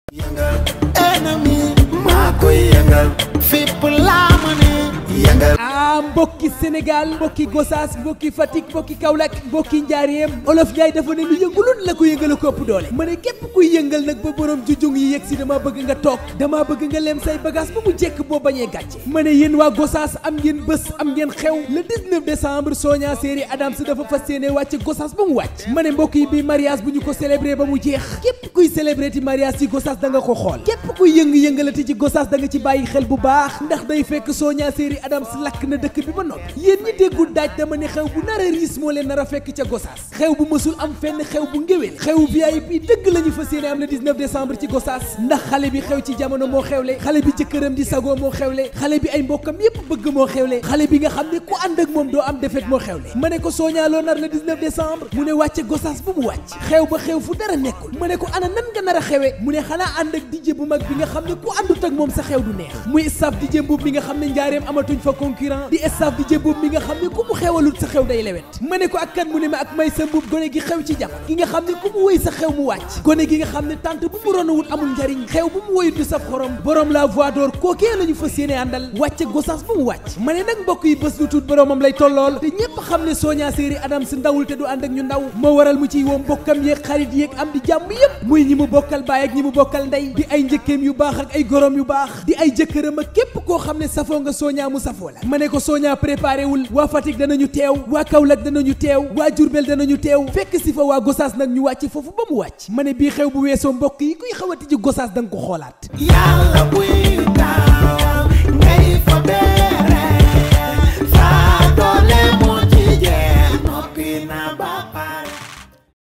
yëngal ennemi maa koy yëngal fépp laa mën yëngal ah mbokki Sénégal mbokki Gossas mbokki Fatick mbokki Kaolack mbokki Njaareem Olof Njaay dafa ne lu yëngulul la ko yëngal ko ëpp doole ma ne képp kuy yëngal nag ba borom jujung yi yegg si dama bëgg nga toog dama bëgg nga lem say bagage ba mu jekk boo bañee gàcce ma ne yéen waa Gossas am ngeen bés am ngeen xew le 19 décembre Sonia Série Adams dafa fas yéene wàcc Gossas ba mu wàcc ma ne mbokk yi bi mariage bu ñu ko célébré ba mu jeex képp kuy célébré ti mariage ci Gossas da nga ko xool képp kuy yëng-yëngalati ci Gossas da nga ci bàyyi xel bu baax ndax day fekk Sonia Série Adams lakk na dëkk bi ba noppi yéen ñi déggul daaj dama ne xew bu nar a riis moo leen nar a fekk ca Gossas xew bu mësul am fenn xew bu ngéwél xew VIP dëgg la ñu fas yéene am le 19 décembre ci Gossas ndax xale bi xew ci jamono moo xewle xale bi jëkkëram di sagoo moo xewle xale bi ay mbokkam yépp bëgg moo xewle xale bi nga xam ne ku ànd ak moom doo am defet moo xewle ma ne ko Sonia loo nar le 19 décembre mu ne wàcce Gossas bu mu wàcc xew ba xew fu dara nekkul ma ne ko ana nan nga nar a xewe mu ne xanaa ànd ak DJ bu mag bi nga xam ne ku àndut ak moom sa xew du neex muy staff DJ boobu mi nga xam ne njaareem amatuñ fa concurrent di staff DJ boobu mi nga xam ne ku mu xewalut sa xew day lewet ma ne ko ak kan mu ne ma ak may sa mbub gone gi xew ci jamono gi nga xam ne ku mu woy sa xew mu wàcc gone gi nga xam ne tànt bu mu ronawut amul njariñ xew bu mu woyut du saf xorom borom la voix d'or kookee la ñu fas yéene àndal wàcce Gossas bu mu wàcc ma ne nag mbokk yi bés du tuut boromam lay tollool te ñépp xam ne Sonia Série Adams ndawul te du ànd ak ñu ndaw moo waral mu ciy woo mbokkam yeeg xarit yeeg am di jàmm yépp muy ñi mu bokkal baay ak ñi mu bokkal ndey di ay njëkkeem yu baax ak ay gorom yu baax di ay jëkkëram ak képp koo xam ne safoo nga Sonia mu safoo la ma ne ko Sonia préparé wul waa Fatick danañu teew waa Kaolack danañu teew waa Diourbel danañu teew fekk si fa waa Gossas nag ñu wàcc foofu ba mu wàcc ma ne bii xew bu weesoo mbokk yi kuy xawati ji Gossas da nga ko xoolaat yàlla buy taal